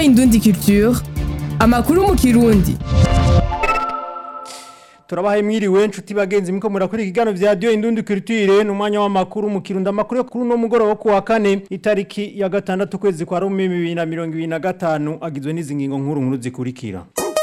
Indundi Culture amakuru mu kirundi turabahaye mwiriwe nshuti bagenzi miko murakora ikiganiro vya radio indundi culture n'umwanya w'amakuru mu kirundo amakuru yo kuri no mugoroba wo kuwa kane itariki ya gatandatu kwezi kwa Rumi 2025 agizwe n'izi ngingo nkuru nkuru zikurikira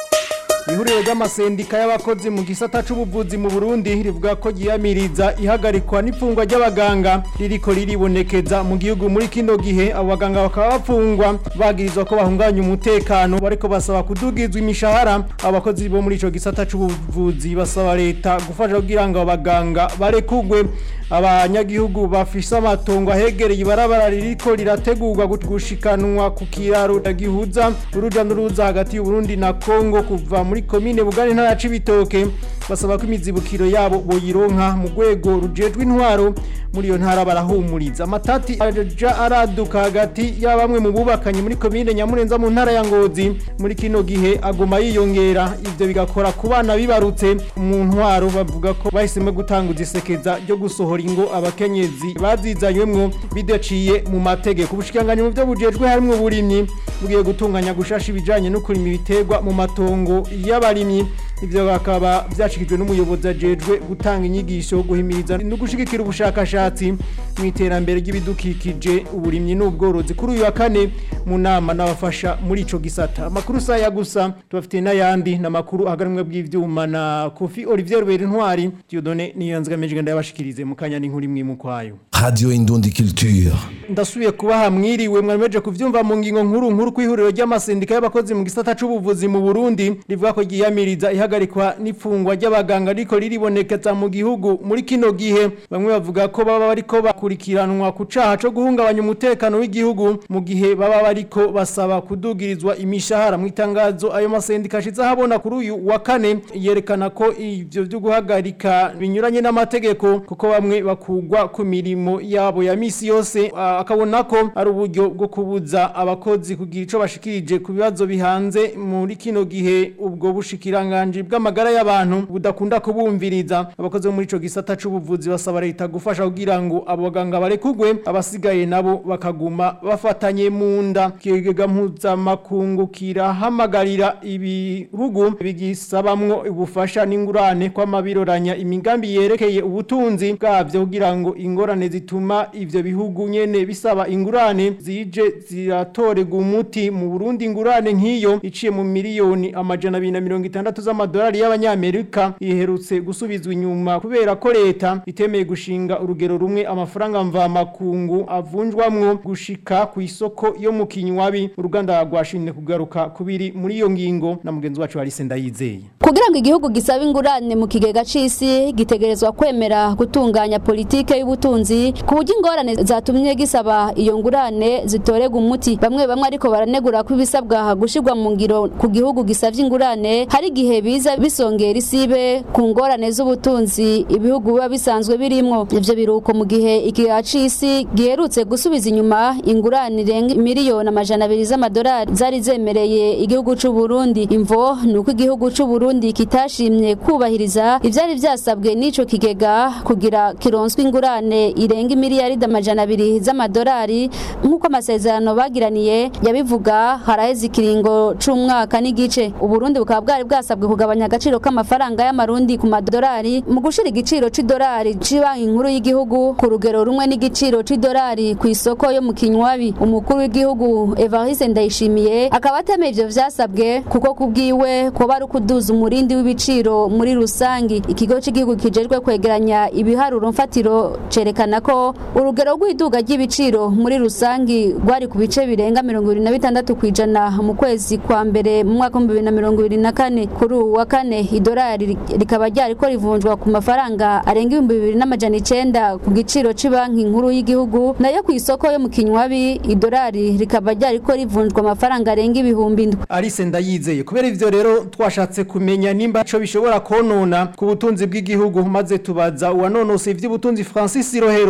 Ihuriro ry'amasendika y'abakozi mu gisata c'ubuvuzi mu Burundi rivuga ko giyamiriza ihagarikwa n'ifungwa ry'abaganga ririko riribonekeza mu gihugu muri kino gihe abo baganga bakaba bapfungwa bagirizwa ko bahunganya umutekano bariko basaba kudugizwa imishahara abakozi bo muri ico gisata c'ubuvuzi basaba leta gufasha kugira ngo abaganga barekugwe abanyagihugu bafise amatongo ahegereye ibarabara ririko rirategurwa gushikanwa ku kiraro gihuza uruja n'uruza hagati y'Uburundi na Kongo kuva muri komine Bugari ntara cibitoke basaba ko imizibukiro yabo boyironka mu rwego rujejwe intwaro muri iyo ntara barahumuriza amatati aja araduka hagati ya bamwe mu bubakanye muri komine Nyamurenza mu ntara ya Ngozi muri kino gihe agoma yiyongera ivyo bigakora ku bana bibarutse mu ntwaro bavuga ko bahisemo gutanga isekeza ryo gusohora ingo abakenyezi bazizanywemwo bidaciye mu mategeko ubushikanganye mu byo bujejwe harimwo uburimyi bugiye gutunganya gushasha ibijanye no kurima ibiterwa mu matongo y'abarimyi ivyo bakaba vyashikijwe n'umuyobozi ajejwe gutanga inyigisho guhimiriza no gushigikira ubushakashatsi mu iterambere ry'ibidukikije uburimyi n'ubworozi kuri uyu wa kane mu nama n'abafasha muri ico gisata amakuru saya gusa tubafitiye n'ayandi n'amakuru ahagarumwe bw'ivyuma na Kofi Olivier Rubera Intwari Dieudonné Niyanzga Mejiganda ndabashikirize mu kanya n'inkuru imwe mu kwayo Radio Indundi Culture. ndasubiye kubaha mwiriwe mwameje kuvyumva mu ngingo nkuru nkuru kwihuriro ry'amasendika y'abakozi mu gisata c'ubuvuzi mu Burundi rivuga ko giyamiriza ihagarikwa n'ifungwa ry'abaganga riko riribonekeza mu gihugu muri kino gihe bamwe bavuga ko baba bariko bakurikiranwa ku caha co guhungabanya umutekano w'igihugu mu gihe baba bariko basaba kudugirizwa imishahara mu itangazo ayo masendika ashize habona kuri uyu wa kane yerekana ko ivyo vyo guhagarika binyuranye n'amategeko kuko bamwe bakugwa ku mirimo yabo ya misi yose ah, akabona ko ari uburyo bwo kubuza abakozi kugira ico bashikirije ku bibazo bihanze muri kino gihe ubwo bushikiranganje bw'amagara y'abantu budakunda kubumviriza abakozi bo muri ico gisata c'ubuvuzi basaba leta gufasha kugira ngo abo baganga barekugwe abasigaye nabo bakaguma bafatanye mu nda kigega mpuzamakungu kirahamagarira ibihugu bigisabamwo ubufasha n'ingurane kw'amabiroranya imigambi yerekeye ubutunzi bwavyo kugira ngo ingorane zituma ivyo bihugu nyene bisaba ingurane zije ziratorega umuti mu Burundi ingurane nk'iyo iciye mu miliyoni amajana abiri na mirongo itandatu z'amadolari y'abanyamerika iherutse gusubizwa inyuma kubera ko leta itemeye gushinga urugero rumwe amafaranga mvamakungu avunjwamwo gushika ku isoko yo mu kinywabi uruganda rwashimye kugaruka kubiri muri iyo ngingo na mugenzi wacu Alice Ndayizeye kugira ngo igihugu gisabe ingurane mu kigega c'isi gitegerezwa kwemera gutunganya politike y'ubutunzi ku buryo ingorane zatumye gisaba iyo ngurane zitorega umuti bamwe bamwe ariko baranegura ko ibisabwa gushirwa mu ngiro ku gihugu gisavye ingurane hari igihe biza bisongera isibe ku ngorane z'ubutunzi ibihugu biba bisanzwe birimwo ivyo biruko mu gihe ikigega c'isi giherutse gusubiza inyuma ingurane irenga miliyoni amajana abiri z'amadolari zari zemereye igihugu c'u Burundi imvo ni uko igihugu c'u Burundi kitashimye kubahiriza ivyari vyasabwe n'ico kigega kugira kironswe ingurane irenga imiliyaridi amajana abiri z'amadolari nk'uko amasezerano bagiraniye yabivuga haraheze ikiringo c'umwaka n'igice uburundi bukaba bwari bwasabwe kugabanya agaciro k'amafaranga y'amarundi ku madolari mu gushira igiciro c'idolari c'ibanki nkuru y'igihugu ku rugero rumwe n'igiciro c'idolari ku isoko yo mu kinywabi umukuru w'igihugu Evariste Ndayishimiye akaba atemeye ivyo vyasabwe kuko kubwiwe kuba ari ukuduza umurindi w'ibiciro muri rusangi ikigo c'igihugu kijejwe kwegeranya ibiharuro mfatiro cerekana ko urugero rw'iduga ry'ibiciro muri rusangi rwari ku bice birenga mirongo ibiri na bitandatu kw'ijana mu kwezi kwa mbere mu mwaka w'ibihumbi bibiri na mirongo ibiri na kane kuri uwu wa kane idolari rikaba ryariko rivunjwa ku mafaranga arenga ibihumbi bibiri n'amajana icenda ku giciro c'banki nkuru y'igihugu nayo ku isoko yo mu kinywabi idolari rikaba ryariko rivunjwa amafaranga arenga ibihumbi indwi Alice Ndayizeye kubera ivyo rero twashatse kumenya nimba ico bishobora konona ku butunzi bw'igihugu maze tubaza uwanonose ivy'ubutunzi Francis Rohero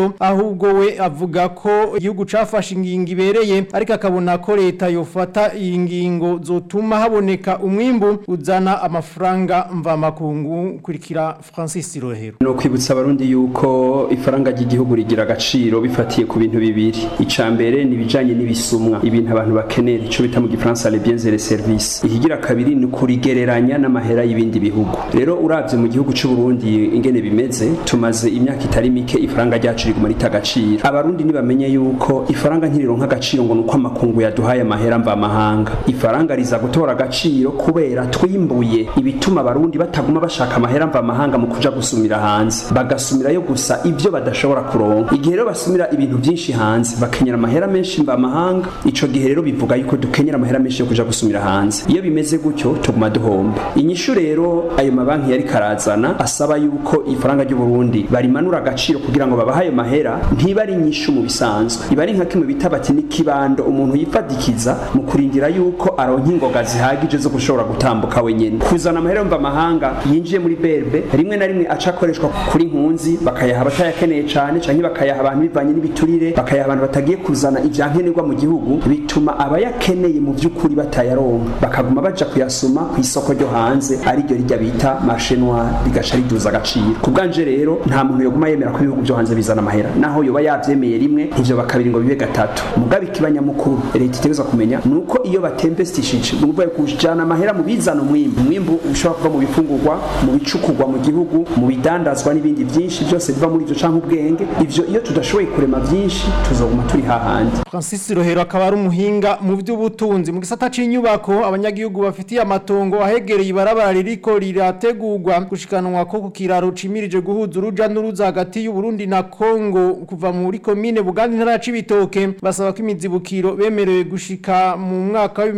agaciro ahubwo we avuga ko igihugu cafashe ingingo ibereye ariko akabona ko leta yofata iyi ngingo zotuma haboneka umwimbu uzana amafaranga mvamakungu kurikira Francis Rohero no kwibutsa abarundi yuko ifaranga ry'igihugu rigira agaciro bifatiye ku bintu bibiri ica mbere ni ibijanye n'ibisumwa ibintu abantu bakenera ico bita mu gifaransa les biens et les services ikigira kabiri ni kurigereranya n'amahera y'ibindi bihugu rero uravye mu gihugu c'u Burundi ingene bimeze tumaze imyaka itari mike ifaranga ryacu riguma rita agaciro abarundi nibamenye yuko ifaranga ntirironka agaciro ngo nuko amakungu yaduhaye amahera mva mahanga ifaranga riza gutora agaciro kubera twimbuye ibituma abarundi bataguma bashaka amahera mva mahanga mu kuja gusumira hanze bagasumirayo gusa ivyo badashobora kuronka igihe rero basumira ibintu vyinshi hanze bakenyera amahera menshi mva mahanga ico gihe rero bivuga yuko dukenyera amahera menshi yo kuja gusumira hanze iyo bimeze gutyo tuguma duhomba inyishu rero ayo mabanki yari karazana asaba yuko ifaranga ry'u Burundi barimanura agaciro kugira ngo babahe ayo mahera ntiba ari inyishu mu bisanzwe iba ari nka kimwe bita bati n'ikibando umuntu yifadikiza mu kurindira yuko aronka ingoga zihagije zo gushobora gutambuka wenyene kuzana amahera mva mahanga yinjiye muri berbe rimwe na rimwe aca akoreshwa kuri nkunzi bakayaha abatayakeneye cane canke bakayaha abantu bivanye n'ibiturire bakayaha abantu batagiye kuzana ivyankenerwa mu gihugu bituma abayakeneye mu vy'ukuri batayaronka bakaguma baja kuyasoma ku isoko ryo hanze ariryo rijya bita marché noir rigaca riduza agaciro ku bwanje rero nta muntu yoguma yemera ko ibihugu vyo hanze bizana amahera naho yoba yavyemeye rimwe ivyo bakabiri ngo bibe gatatu mugabe ikibanyamukuru leta itegerezwa kumenya nuko iyo batempestishije ni ukuvuga kujana amahera mu bizana umwimbu umwimbu ushobora kuva mu bifungurwa mu bicukurwa mu gihugu mu bidandazwa n'ibindi vyinshi byose biva muri ivyo canke ubwenge ivyo iyo tudashoboye kurema vyinshi tuzoguma turi hahandi Francis Rohero akaba ari umuhinga mu by'ubutunzi mu gisata c'inyubako abanyagihugu bafitiye amatongo ahegereye ibarabara ririko rirategurwa gushikanwa ko ku kiraro cimirije guhuza uruja n'uruza hagati y'u Burundi na Kongo kuva muri komine Buganda intara ya Cibitoke basaba ko imizibukiro bemerewe gushika mu mwaka wa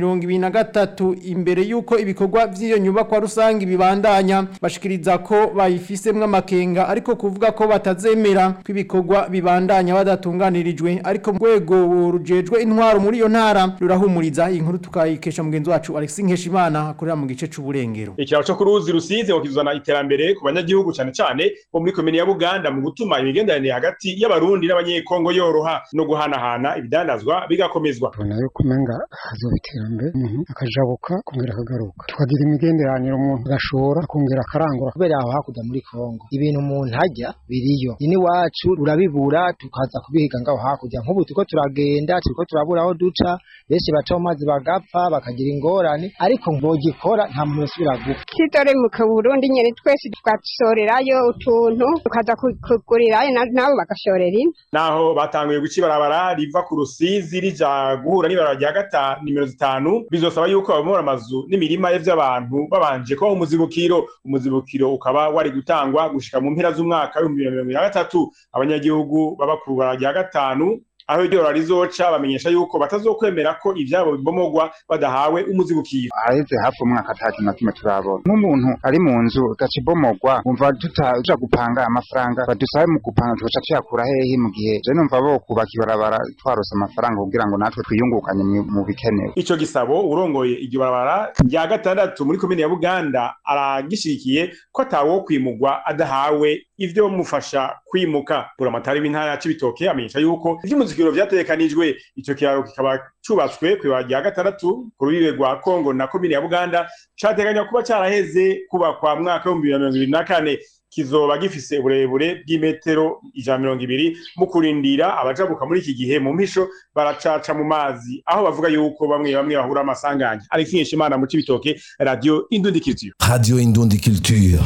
2023 imbere yuko ibikorwa vy'iyo nyubako rusangi bibandanya bashikiriza ko bayifisemwe amakenga ariko kuvuga ko batazemera ko ibikorwa bibandanya badatunganirijwe ariko mu rwego rujejwe intwaro muri iyo ntara rurahumuriza iyi nkuru tukayikesha mugenzi wacu Alexis Nkeshimana akorera mu gice c'uburengero ikiraro cyo kuruzi rusize ngo kizana iterambere ku banyagihugu cyane cyane bo muri komine ya Buganda mu gutuma imigenderanire hagati y'abarundi n'abanyekongo yoroha no guhanahana ibidandazwa bigakomezwa tubona yuko umenga hazoba iterambere umuntu akajabuka kongera akagaruka tukagira imigenderanire umuntu agashora akongera akarangura kubera aho hakurya muri kongo ibintu umuntu ajya biriyo ini wacu urabibura tukaza kubihiga ngaho hakurya nk'ubu turiko turagenda turiko turabura aho duca benshi baca mu mazi bagapfa bakagira ingorane ariko bogikora nta muntu yosubira gupfa kitore mu Burundi nyene twese tugasorerayo utuntu tukaza kugurirayo nabo bagashorera ino naho batanguye guca ibarabara riva ku rusizi rija guhura n'ibarabara rya gatanu nimero zitanu bizosaba yuko babomora amazu n'imirima y'abantu babanje kubaho umuzibukiro umuzibukiro ukaba wari gutangwa gushika mu mpera z'umwaka w'ibihumbi bibiri na mirongo ibiri na gatatu abanyagihugu baba ku barabara rya gatanu aho iryo rora rizoca bamenyesha yuko batazokwemera ko ivyabo bibomogwa badahawe umuzibukiro aheze hafi umwaka atatu na kimwe turabona nk'umuntu ari mu nzu gaca ibomogwa wumva tutaja gupanga amafaranga badusabe mu gupanga tugaca tuyakura hehe mu gihe je numva bo kubaka ibarabara twarose amafaranga kugira ngo natwe twiyungukanye mu bikenewe ico gisabo urongoye iryo barabara rya gatandatu muri komine ya Buganda aragishikiye ko atawo kwimugwa adahawe ivyo mufasha kwimuka buramatari w'intara ya Cibitoke amenyesha yuko ivy'umuzikiro vyategekanijwe ico kiraro kikaba cubatswe kw'ibara rya gatandatu ku rubibe rwa Kongo na komine ya Buganda categanywa kuba caraheze kubakwa mwaka w'ibihumbi bibiri na mirongo ibiri na kane kizoba gifise uburebure bw'imetero ijana mirongo ibiri mu kurindira abajabuka muri iki gihe mu mpisho baracaca mu mazi aho bavuga yuko bamwe bamwe bahura amasanganya Alex Nkeshimana mu Cibitoke radio Indundikizio Radio Indundi Culture.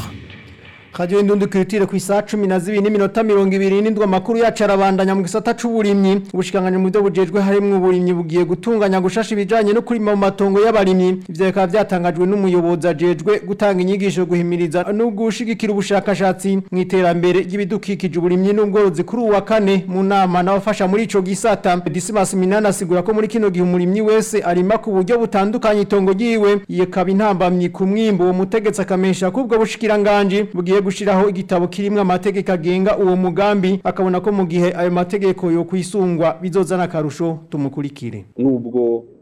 Radio Indundi Culture ku isaha 12 n'iminota 27 makuru yacu arabandanya mu gisata c'uburimyi ubushikanganye mu byo bujejwe harimo uburimyi bugiye gutunganya gushasha ibijanye no kurima mu matongo y'abarimyi ivyo bikaba byatangajwe n'umuyobozi ajejwe gutanga inyigisho guhimiriza no gushigikira ubushakashatsi mu iterambere ry'ibidukikije uburimyi n'ubworozi kuri uwa kane mu nama n'abafasha muri ico gisata Dismas Minana asigura ko muri kino gihe umurimyi wese arima ku buryo butandukanye itongo ryiwe yekaba intambamyi ku mwimbo uwo mutegetsi akamesha ko ubwo bushikiranganje bugiye gushiraho igitabo kirimwe amategeko agenga uwo mugambi akabona ko mu gihe ayo mategeko yo kwisungwa bizozana akarusho tumukurikire nubwo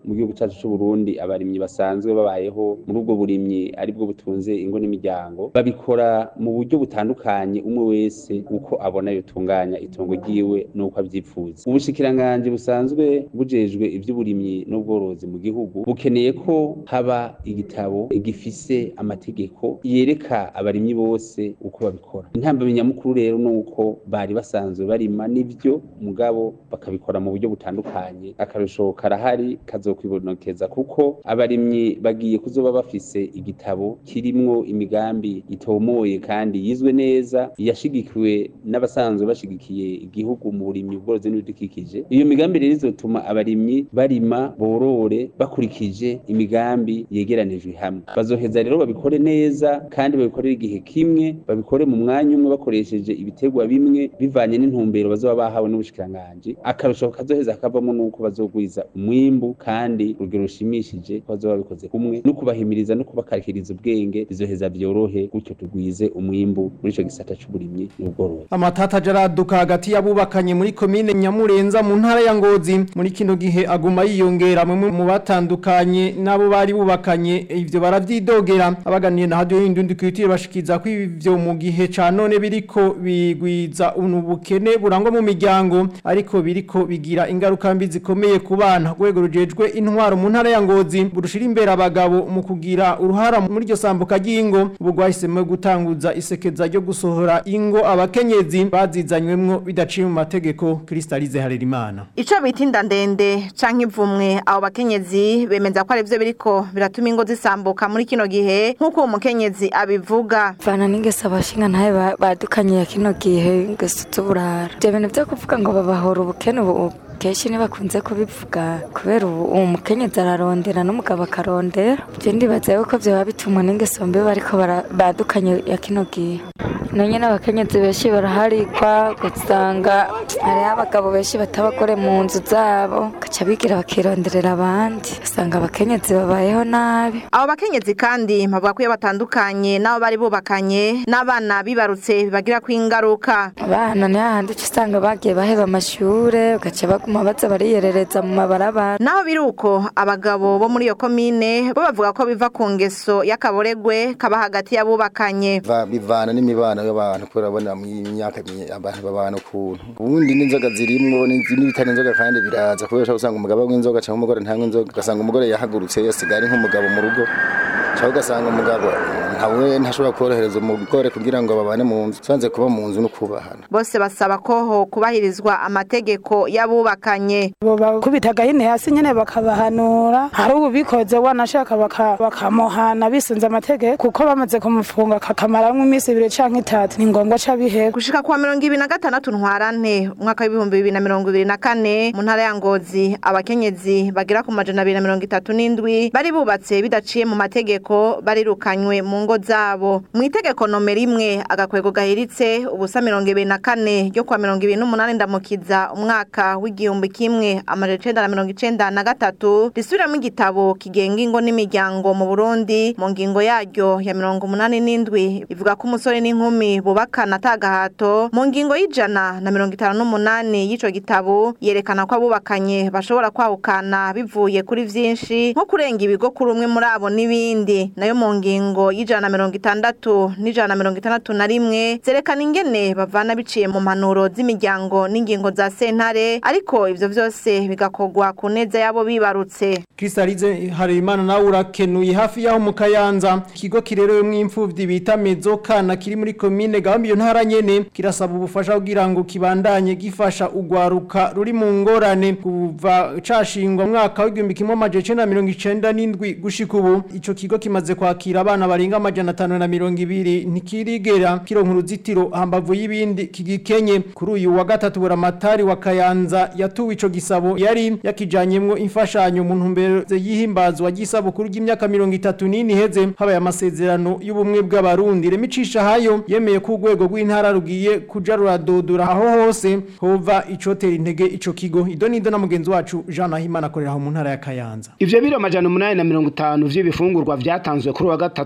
mu gihugu cyacu cy'u Burundi abarimyi basanzwe babayeho muri ubwo burimyi aribwo butunze ingo n'imiryango babikora mu buryo butandukanye umwe wese uko abona yotunganya itongo ryiwe n'uko avyipfuza ubushikiranganje busanzwe bujejwe ivy'uburimyi n'ubworozi mu gihugu bukeneye ko haba igitabo gifise amategeko yereka abarimyi bose uko babikora intambwe nyamukuru rero nuko bari basanzwe barima n'ivyo mugabo bakabikora mu buryo butandukanye akarusho karahari kazokwibonekeza kuko abarimyi bagiye kuzoba bafise igitabo kirimwo imigambi itomoye kandi yizwe neza yashigikiwe n'abasanzwe bashigikiye igihugu mu burimyi ubworozi n'ibidukikije iyo migambi rero izotuma abarimyi barima borore bakurikije imigambi yegeranijwe hamwe bazoheza rero babikore neza kandi babikorere igihe kimwe babikore mu mwanya umwe bakoresheje ibiterwa bimwe bivanye n'intumbero bazoba bahawe n'ubushikiranganje akarusho kazoheza kavamo nuko bazogwiza umwimbu kandi urugero rushimishije ko bazoba babikoze kumwe no kubahimiriza no kubakarikiriza ubwenge bizoheza vyorohe gutyo tugwize umwimbu muri ico gisata c'uburimyi n'ubworozi amatata jaraduka hagati y'abubakanye muri komine Nyamurenza mu ntara ya Ngozi muri kino gihe aguma yiyongera mu mu batandukanye nabo bari bubakanye ivyo baravyidogera abaganiye na radio y'indundi kwitire bashikiza ko ivyo mu gihe ca none biriko bigwiza unubukene burangwa mu miryango ariko biriko bigira ingaruka mbi zikomeye ku bana rwego rujejwe intwaro mu ntara ya Ngozi burushira imbere abagabo mu kugira uruhara muri iryo sambuka ry'ingo ubu rwahisemo gutanguza isekeza ryo gusohora ingo abakenyezi bazizanywemwo bidaciye mu mategeko Kristalize Harerimana Ico bita inda ndende canke ivumwe abo bakenyezi bemeza ko ari vyo biriko biratuma ingo zisambuka muri kino gihe nk'uko uwo mukenyezi abivuga vana n'ingeso abashinga ntaye ba- badukanye ya kino gihe ingeso z'uburara ivyo bintu vyo kuvuga ngo babahora ubukene ubu kenshi ntibakunze kubivuga kubera ubu uwo mukenyezi ararondera n'umugabo akarondera ivyo ndibaza yuko vyoba bitumwa n'ingeso mbi bariko bara- badukanye ya kino gihe nonye n'abakenyezi benshi baraharikwa ugasanga hariho abagabo benshi batabagore mu nzu zabo gaca bigira bakironderera abandi usanga abakenyezi babayeho nabi abo bakenyezi kandi bavuga ko iyo batandukanye n'abo bari bubakanye n'abana bibarutse bibagirako ingaruka abana ni hahandi uca usanga bagiye baheba amashure ugaca baguma baza bariyerereza mu mabarabara naho biri uko abagabo bo muri iyo komine bo bavuga ko biva ku ngeso y'akaboregwe kaba hagati y'abubakanye Va- bivana n'imibano y'abantu kubera abona mu myaka mi- abantu babana ukuntu ubundi n'inzoga zirimwo n'izi- n'ibitari inzoga kandi biraza kubera ushobora gusanga umugabo anywa inzoga cyangwa umugore ntanywa inzoga ugasanga umugore yahagurutse yasigaye ari nk'umugabo mu rugo cyangwa ugasanga umugabo ntawe ntashobora korohereza umugore kugira ngo babane mu nzu usanze kuba mu nzu no kubahana bose basaba ko ho kubahirizwa amategeko y'abubakanye bakubitaga hino hasi nyene bakabahanura hari ubikoze wanashaka baka- bakamuhana bisunze amategeko kuko bamaze kumufunga kakamaramwo iminsi ibiri canke itatu ni ngombwa ca bihera gushika kuwa mirongo ibiri na gatandatu ntwarante umwaka w'ibihumbi bibiri na mirongo ibiri na kane mu ntara ya ngozi abakenyezi bagera ku majana abiri na mirongo itatu n'indwi bari bubatse bidaciye mu mategeko barirukanywe mu ngo zabo mu itegeko nomero imwe agakwego gahiritse ubusa mirongo ibiri na kane ryo kuwa mirongo ibiri n'umunani ndamukiza umwaka w'igihumbi kimwe amajana icenda na mirongo icenda na gatatu risubiramo igitabo kigenga ingo n'imiryango mu burundi mu ngingo yaryo ya mirongo umunani n'indwi ivuga ko umusore n'inkumi bubakana atagahato mu ngingo y'ijana na mirongo itanu n'umunani y'ico gitabo yerekana ko abubakanye bashobora kwahukana bivuye kuri vyinshi nko kurenga ibigo kuri umwe muri abo n'ibindi nayo mu ngingo y'ijana na mirongo itandatu n'ijana na mirongo itandatu na rimwe zerekana ingene bavana biciye mu mpanuro z'imiryango n'ingingo za sentare ariko ivyo vyose bigakorwa ku neza y'abo bibarutse Kristalize Harerimana nawe urakenuye hafi yaho mu Kayanza ikigo kirerewemwo imfuvyi bita Mezo kana kiri muri commune Gahombi iyo ntara nyene kirasaba ubufasha kugira ngo kibandanye gifasha ugwaruka ruri mu ngorane kuva cashingwa mu mwaka w'igihumbi kimwe amajana icenda na mirongo icenda n'indwi gushika ubu ico kigo kimaze kwakira abana barenga amajana atanu na mirongo ibiri ntikirigera kironka uruzitiro hambavu y'ibindi kigikenye kuri uyu wa gatatu buramatari wa Kayanza yatuwe ico gisabo yari yakijanyemwo imfashanyo mu ntumbero yihimbazwa ry'isabukuru ry'imyaka mirongo itatu n'ine iheze habaye amasezerano y'ubumwe bw'abarundi remicisha hayo yemeye ko urwego rw'intara rugiye kuja ruradodora aho hose hova icotera intege ico kigo idonido na mugenzi wacu Jean Nahimana akorera aho mu ntara ya Kayanza Ivyo biro majana umunani na mirongo itanu vy'ibifungurwa vyatanzwe kuri wa gatatu na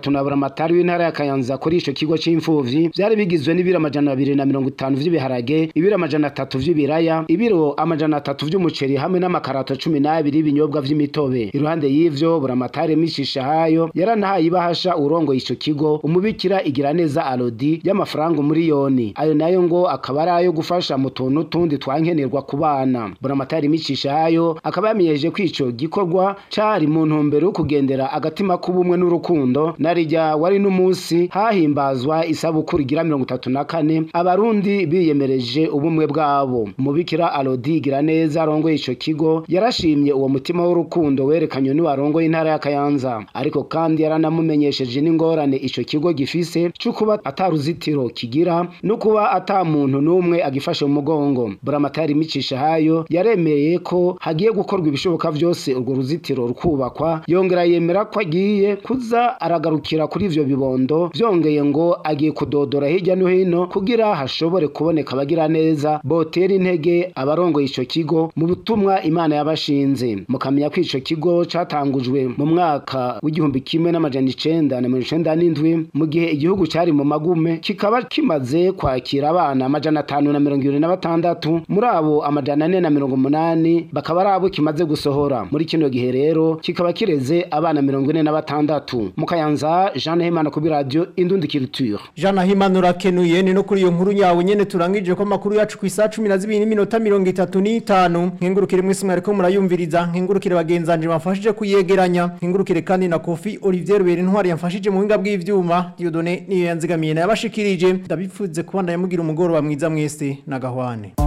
buramatari w'intara ya Kayanza kuri ico kigo c'imfuvyi vyari bigizwe n'ibiro amajana abiri na mirongo itanu vy'ibiharage ibiro amajana atatu vy'ibiraya ibiro amajana atatu vy'umuceri hamwe n'amakarato cumi n'abiri y'ibinyobwa vy'imitobe iruhande y'ivyo buramatari mishisha hayo yaranahaye ibahasha urongoye ico kigo umubikira igira neza Alodi y'amafaranga umuriyoni ayo nayo ngo akaba ari ayo gufasha mu tuntu tundi twankenerwa ku bana buramatari mishisha hayo akaba yamenyeje ko ico gikorwa cari mu ntumbero yo kugendera agatima k'ubumwe n'urukundo narijya wari n'umunsi hahimbazwa isabukuru igira mirongo itatu na kane abarundi biyemereje ubumwe bwabo umubikira Alodi igira neza arongoye ico kigo yarashimye uwo mutima w'urukundo werekanywe n'uwarongoye intara ya Kayanza ariko kandi yaranamumenyesheje n'ingorane ico kigo gifise cyo kuba ataruzitiro kigira no kuba ata muntu n'umwe agifashe mu mugongo buramatari micisha hayo yaremeye ko hagiye gukorwa ibishoboka vyose urwo ruzitiro rukubakwa yongera yemera ko agiye kuza aragarukira kuri ivyo bibondo vyongeye ngo agiye kudodora hirya no hino kugira hashobore kuboneka abagira neza botera intege abarongoye ico kigo mu butumwa imana yabashinze mukamenya ko ico kigo catangujwe mu mwaka w'igihumbi kimwe n'amajana icenda na mirongo icenda n'indwi mu gihe igihugu cari mu magume kikaba kimaze kwakira abana amajana atanu na mirongo ibiri na batandatu muri abo amajana ane na mirongo umunani bakaba ari abo kimaze gusohora muri kino gihe rero kikaba kireze abana mirongo ine na batandatu mu kayanza jean nahimana kuri radio indundi culture Jean Nahimana urakenuye ni no kuri iyo nkuru yawe nyene turangije ko makuru yacu ku isaha 12 n'iminota 35 nkengurukire mwese mwariko murayumviriza nkengurukire bagenzanje bafashije kuyegeranya nkengurukire kandi na Kofi Olivier Rubera intwari yamfashije mu buhinga bw'ivyuma Dieudonné niyo yanzigamiye nayabashikirije ndabipfuze kubandanya mugira umugoroba mwiza mwese na gahwane